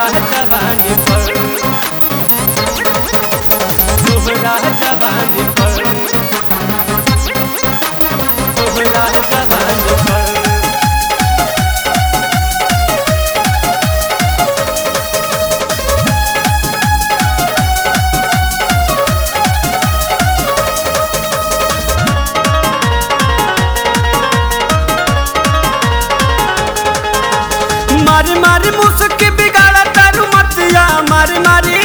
जवानी पर तोहरा जवानी पर तोहरा जवानी पर मारी मारी मुस्की बिगाड़ा तारू मतिया मारी मारी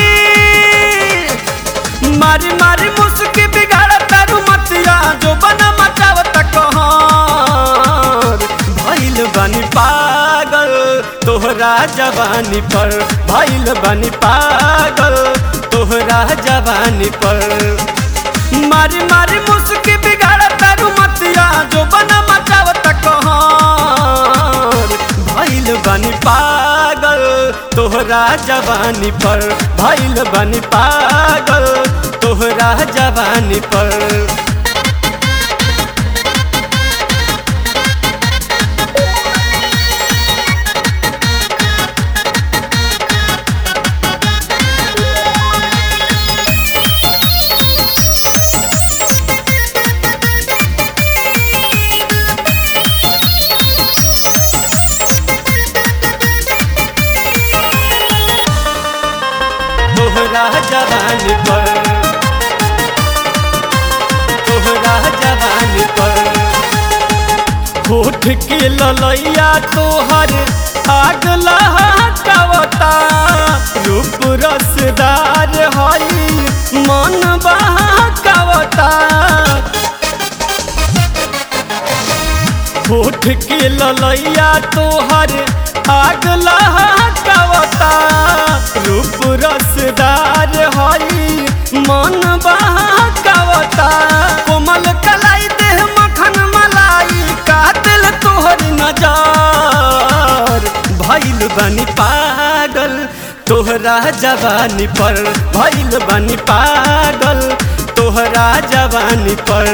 मारी मारी मुस्की बिगाड़ा तारू मतिया जो बना मचावत कहर भइल बनी पागल तोहरा जवानी पर भइल बनी पागल तोहरा जवानी पर मारी मारी मुस्की बिगाड़ा तारू मतिया जो बना मचावत कहर भइल बनी पागल तोहरा जवानी पर भइल बनी पागल तोहरा जवानी पर तोहरा जवानी पर तोहरा जवानी पर होठ के ललैया तोहर आग लहकावता रूप रसदार हई मन बहकावता होठ के ललैया तोहर आग लहकावता रूप रसदार हई मन बहकावता कोमल कलाई देह मखन मलाई कातिल तोहर नजर भइल बनी पागल तोहरा जवानी पर भइल बनी पागल तोहरा जवानी पर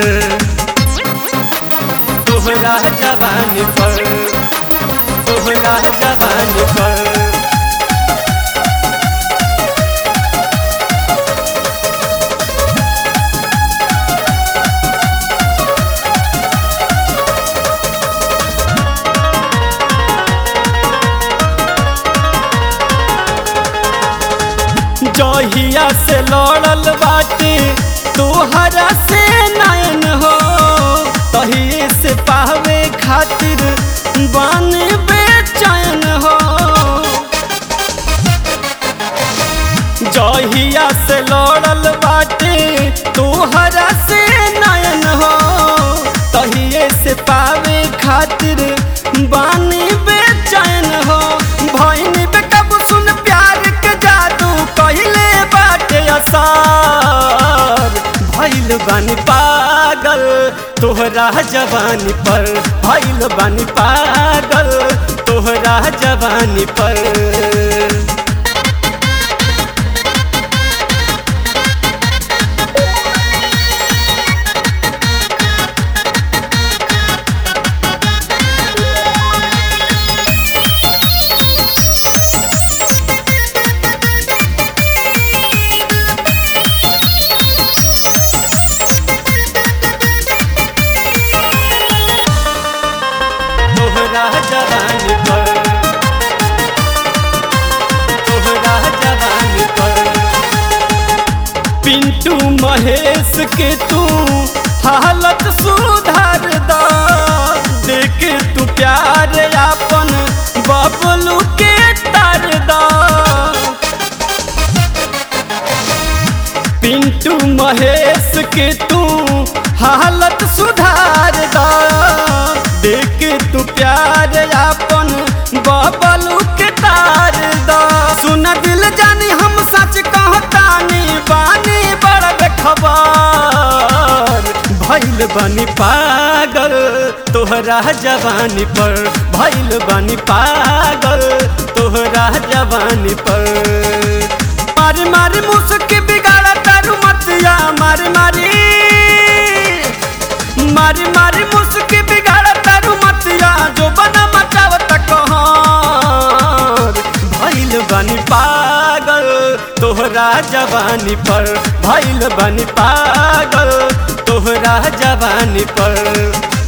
तोहरा जवानी पर तोहरा जवानी पर जहिया से लड़ल बाटे तोहरा से नयन हो तहिए से पावे खातिर बन बेचैन हो जहिया से लड़ल बाटे तोहरा से नयन हो तहिए से पावे खातिर बानी बेचैन हो भैन बेकब सुन प्यार के जादू कहले बाटे असर भइल बानी पागल तोहरा जवानी पर भइल बानी पागल तोहरा जवानी पर तोहरा जवानी पर तोहरा जवानी पर पिंटू महेश के तू हालत सुधार दा देख तू प्यार अपन बबलू के तार दा पिंटू महेश के तू हालत सुधार दा देख तू प्यार अपन बबलू के तार दा सुन दिल जानी हम सच कहतानी बानी बड़ खबर भइल बनी पागल तोहरा जवानी पर भइल बनी पागल तोहरा जवानी पर मारी मारी मुस्की बिगाड़ा तारू मतिया मारी मारी मारी मारी मुस्की बिगाड़ा तारू मतिया जो बना मचावत कहर भइल बनी पागल तोहरा जवानी पर भइल बनी पागल तोहरा जवानी पर